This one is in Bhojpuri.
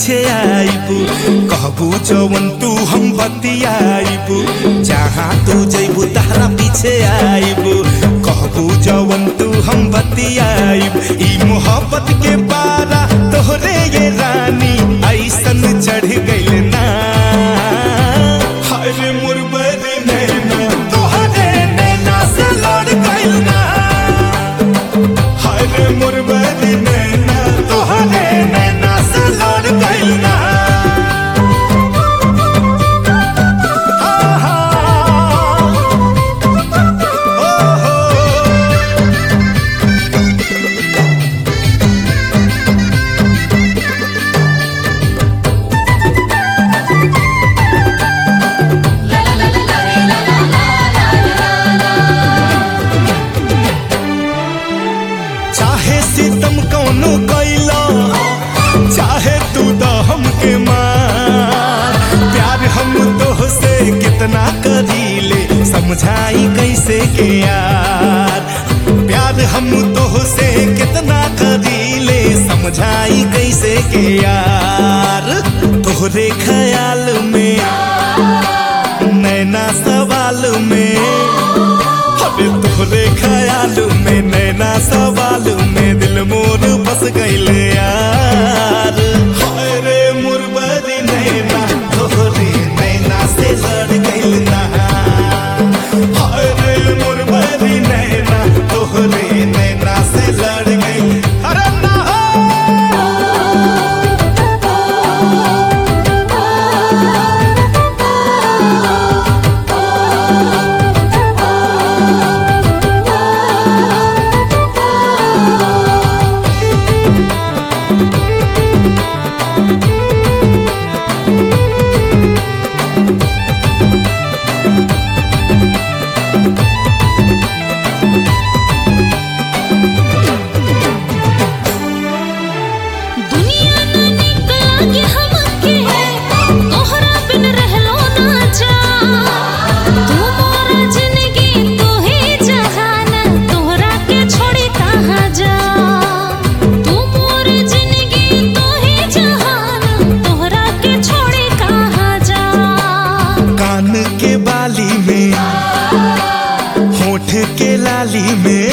पीछे आईबू कहबू जवन तू हम बतियाईबू जहाँ तू जैबू तारा पीछे आईबू कहबू जवन तू हम बतियाईब ई मोहब्बत के पारा तोहरे ये रानी ऐसन चढ़ गइल ना हाय रे मुरबरी नैना तोहरे नैना से लड़ गइल ना हाय रे मुरबरी नैना तोहरे नैना से लड़ गइल ना आहा, ओहो, चाहे सितम कौनो कैला चाहे तू तो हमके मार प्यार हम तो से कितना करीले समझाई कैसे के यार प्यार हम तो से कितना करीले समझाई कैसे के यार तोहरे ख्याल में नैना सवाल में अबे तोहरे ख्याल में नैना सवाल में दिल मोर बस गइल यार हाय रे मुरबरी नैना तोहरे नैना से लड़ गइल ना हाय रे मुरबरी नैना तोहरे नैना से लड़ गइल अरे ना हो दुनिया ना निक लागे हमके तोहरा बिन रहलो ना जा तू मोरा जिंदगी तू ही जहान तोहरा के छोड़ी कहाँ जा तू मोर जिंदगी तू ही जहान तोहरा के छोड़ी कहाँ जा कान के बाली में होठ के लाली में